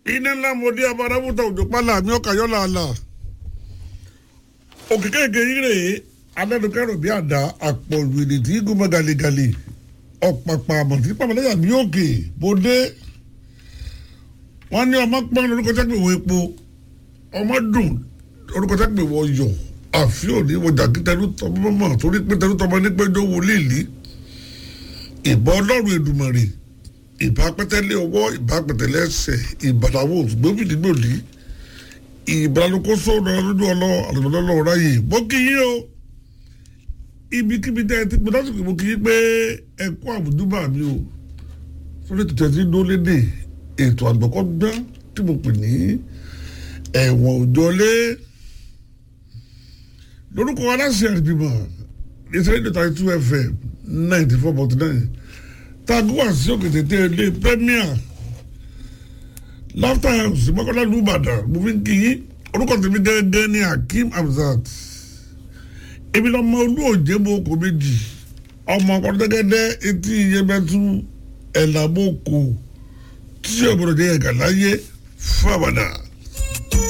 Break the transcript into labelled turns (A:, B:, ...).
A: iná ńlá mo dé abárábùtà òjò pálá mi ọkà yọlá àlà òkè kéèké yìí rèé alẹ́nukẹ́rò bí àdá àpọ̀jù èdè tí gúnmọ́ galegale ọ̀pàpà àmọ̀tí pàmòlẹ́yà mi òkè mo dé wọ́n ní ọmọ pọ́n lórúkọ tẹ́gbẹ̀ wọ epo ọmọ dùn orúkọ tẹ́gbẹ̀ wọ yọ̀ àfi òní wọ jàkítẹ́rù tọmọmọ torí pé tẹ́rù tọmọ ní péjọ wò léèlí ìbọn ọlọ́run èdùmàrè ìbá pẹ́tẹ́lẹ́ ọwọ́ ìbá pẹ́tẹ́lẹ́ ẹsẹ̀ ìbàdàwọ̀ gbófìdígbòdì ìbàdàlùkóso lójú ọlọ́ àlùmọ́lọ́lọ́ ráyè bó kí yín o ibikíbi tẹ́ ẹ ti pé lásìkò mo kí yín pé ẹ kó àbùdúbà mi o sórí ètò tẹ̀sí dólódé ètò àgbọ̀kọ́gbọ́n tí mo pè ní ẹ̀wọ̀n òjọlé lórúkọ aláṣẹ àdìbìmọ̀ ìṣẹ́lẹ̀ ìdọ̀tà two fm ninety four point nine taguwa sí òkè tètè ilé premier laughter house mọ́kànlá lùbàdàn mo fi ń kí yín orúkọ tèmi gẹ́gẹ́ ní akeem hamzat ebi lọ́mọ olú òjé mo kò méjì ọmọ ọkọ̀dẹ́gẹ́dẹ́ etí iyemẹ́tú ẹ̀làmọ́kò tí ọ̀bọ̀dọ̀ jẹ́ ẹ̀ka láyé fábàdà.